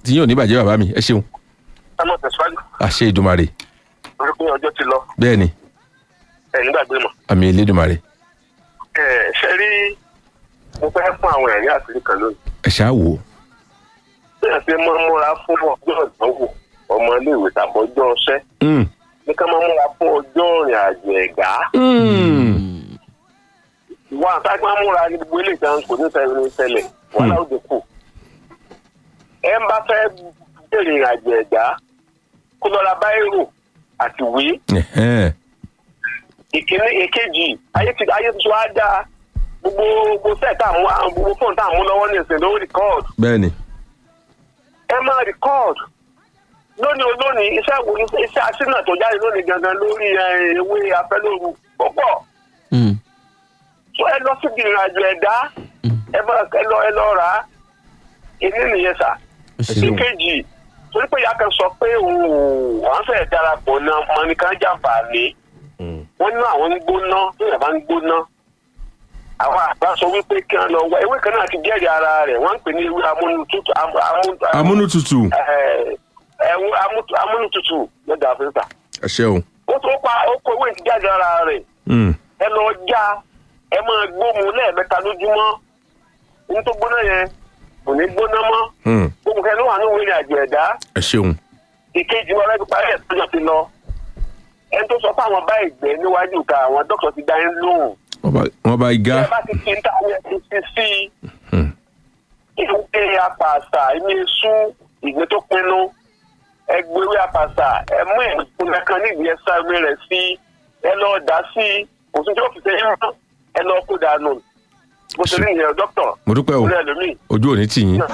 tí yóò ní bàjẹ́ bàbá mi ẹ ṣeun ẹ mọ̀ tẹ̀síwájú àṣẹ ìdùmarè orí pé ọjọ́ ti lọ bẹ́ẹ̀ ni ẹ̀ nígbàgbé mọ̀. àmì ìlédùmarè ẹ ṣe rí mo fẹ́ fún àwọn ẹ̀rí àṣírí kan lónìí. ẹ ṣáà wò ó bí ẹ ṣe máa ń múra fún ọjọ́ ìdánwò ọmọ iléèwé tàbí ọjọ́ ọṣẹ́ Mm. ní ká máa múra fún ọjọ́ ìrìn àjò ẹ̀gá. Mm. wà á sáà máa múra ní gbogbo ilé ìtàn kò ní sẹ́yìn ní ṣẹlẹ̀ wàhálà òde kù. ẹ ń bá fẹ́ bèrè ìrìn àjò ẹ̀gá kó lọ ra báírò àti ìwé Ẹ̀hẹ́n. ìkíní èkejì ayé ti ayé tuntun á dáa gbogbo gbogbo sẹ́ẹ̀ tá à mú àwọn gbogbo fóònù tá à mú lọ́wọ́ ní ìsìn ló rìkọ́ọ̀dù bẹ́ẹ̀ ni ẹ máa rìkọ́ọ̀dù lónìí olónìí iṣẹ́ wo iṣẹ́ aṣínà tó jáde lónìí gangan lórí eh, ewé afẹ́lóru púpọ̀ so ẹ lọ síbi ìrìnàjò ẹ̀dá ẹ máa ẹ lọ ẹ lọ rà á ìní nìyẹn sà ìkejì torí pé ìyá kan sọ pé òun ò wọ́n fẹ́ darapọ̀ náà mọ̀nìkan jàǹfààní wọ́n ní àwọn ń gbóná ní ìyàbá ń gbóná àwọn àgbà sọ wípé kí wọ́n lọ wá ewé kan náà ti jẹ́rìí ara rẹ̀ wọ́n ń pè ní ewé amúnutútù amú- amú- amúnútutù ẹ- ẹ̀wọ̀n amú- amúnutútù lọ́dà áfíríkà ẹ ṣeun ó tó pa ó kó ewé ti jáde ara rẹ̀ Mm. ẹ lọ já ẹ máa gbóhùn lẹ́ẹ̀mẹ́ta lójúmọ́ ní tó gbóná yẹn kò ní gbóná mọ́ Mm. gbóhùn kẹ́ ló wà ní ìwé àjò ẹ̀dá ẹ ṣeun ìkejì wọn lẹ́nu parí ẹ̀ tọ́jọ́ ti lọ ẹni tó sọ fún àwọn bá ìgbẹ́ níwájú ká àwọn dókítà ti dá yín lóhùn Wọ́n bá- wọ́n bá igá ẹ bá ti fi ń ta àwọn ẹni ti sí Mm. ìwé apàṣà ilé sú ìgbé tó pinnu ẹgbẹ́wé apàṣà ẹ mú ìpínlẹ̀ kan nídìí ẹ̀sà ìwé rẹ̀ sí ẹ lọ dá sí òsùn tí ó fi sẹ́yìn mọ́ ẹ lọ kó dànù bó ṣe ní ìyẹn dókítà mo dúpẹ́ o ìpínlẹ̀ lómi. ojú òní tì yín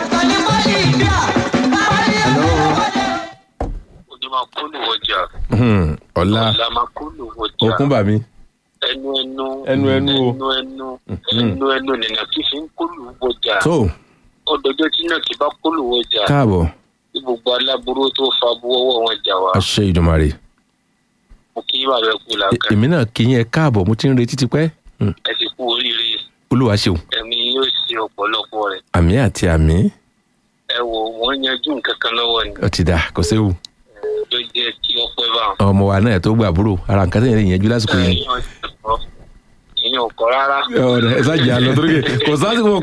òní máa kó lù wọjà Mm. ọ̀la ọ̀la máa kó lù wọjà okun bà mí ẹnu ẹnu Ẹnu ẹnu o. ẹnu ẹnu ẹnu ẹnu nìyẹn tí fi ń kó lù wọjà tó ọdọjọ tí náà ti bá kó lù wọjà káàbọ̀ tí gbogbo aláburú tó fa buwọ́wọ́ wọn jà wá àṣẹ ìdùmarè mo kí bàbá ẹ kú làákà èmi náà kì í yẹn káàbọ̀ mo ti ń retí tipẹ́ Mm. ẹ sì kú oríire olúwa ṣeun ẹ̀mí yóò ṣe ọ̀pọ̀lọpọ̀ rẹ̀ àmì àti àmì ẹ wò wọ́n yanjú nǹkan kan lọ́wọ́ ni ó ti dà kò séwu ló jẹ́ kí ọpẹ́ bá wọn. ọmọ wa náà tó gbàbúrò ara nǹkan tẹ̀yẹ̀ lè yẹn jú lásìkò yìí ìyẹn ò kọ́ rárá. ọ̀rẹ́ ẹ sáà jẹ́ àlọ́ torí kò sásìkò